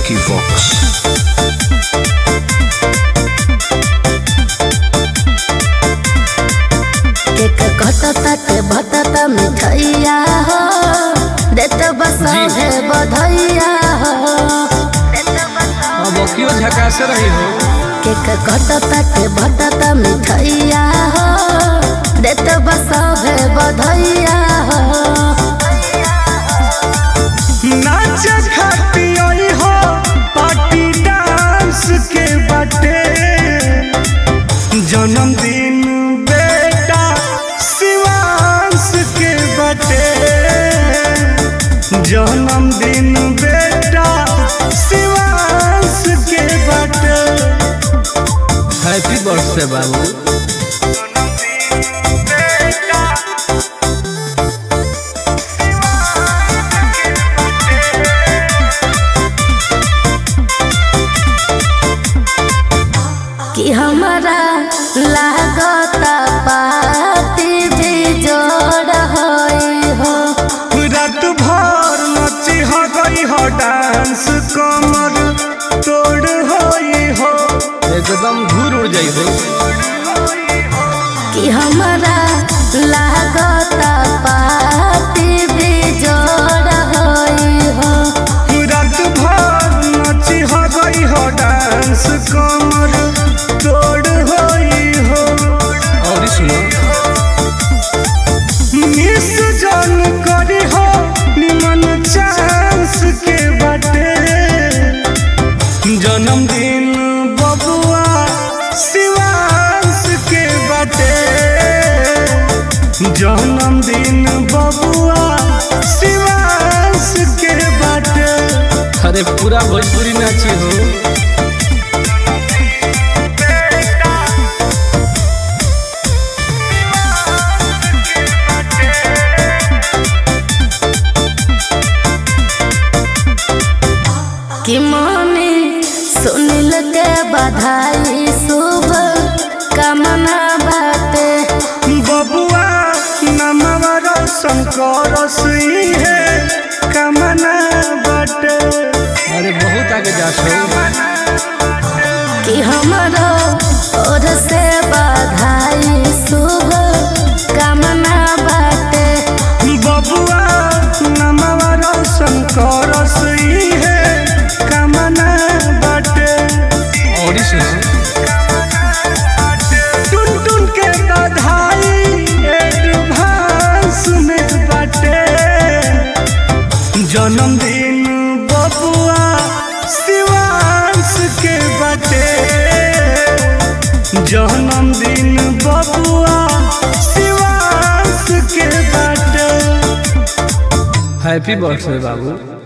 Vicky Vox. Cake कटता के भटता मिठैया हो देत बस है बधैया हो अब क्यों झकास रही हो केक कटता के भटता मिठैया हो देत बस है बधैया हो नाच खाती आई हो पार्टी डांस के बाटे जन्मदिन बेटा शिवांश के बाटे जन्मदिन बेटा शिवांश के बाटे हैप्पी बर्थडे बाबू बेटा कि हमारा लागता पाती भी जोड़ होई हो रात भर नची हो गई हो डांस कमर तोड़ होई हो एकदम घूर उड़ जाई हो कि हमारा लागता पाती भी जोड़ होई हो रात भर नची हो गई हो डांस कमर तोड़ होई हो और सुनो मिस जान करी हो निमन चांस के बाटे जन्मदिन बबुआ शिवांश के बाटे जन्मदिन बबुआ शिवांश के बाटे अरे पूरा भोजपुरी नाची हो कि मम्मी सुनिल के बधाई शुभ कामना बाटे बबुआ नमवा रोशन करस है कमना बाटे अरे बहुत आगे जा हो कि हमारो ओर से बधाई शुभ कामना बाटे बबुआ नमवा रोशन करस है कमना बाटे और सुनो टुन टुन के बधाई एडवांस में बाटे जन्मदिन बबुआ शिवांश के बाटे जन्मदिन बबुआ शिवांश के बाटे हैप्पी बर्थडे बाबू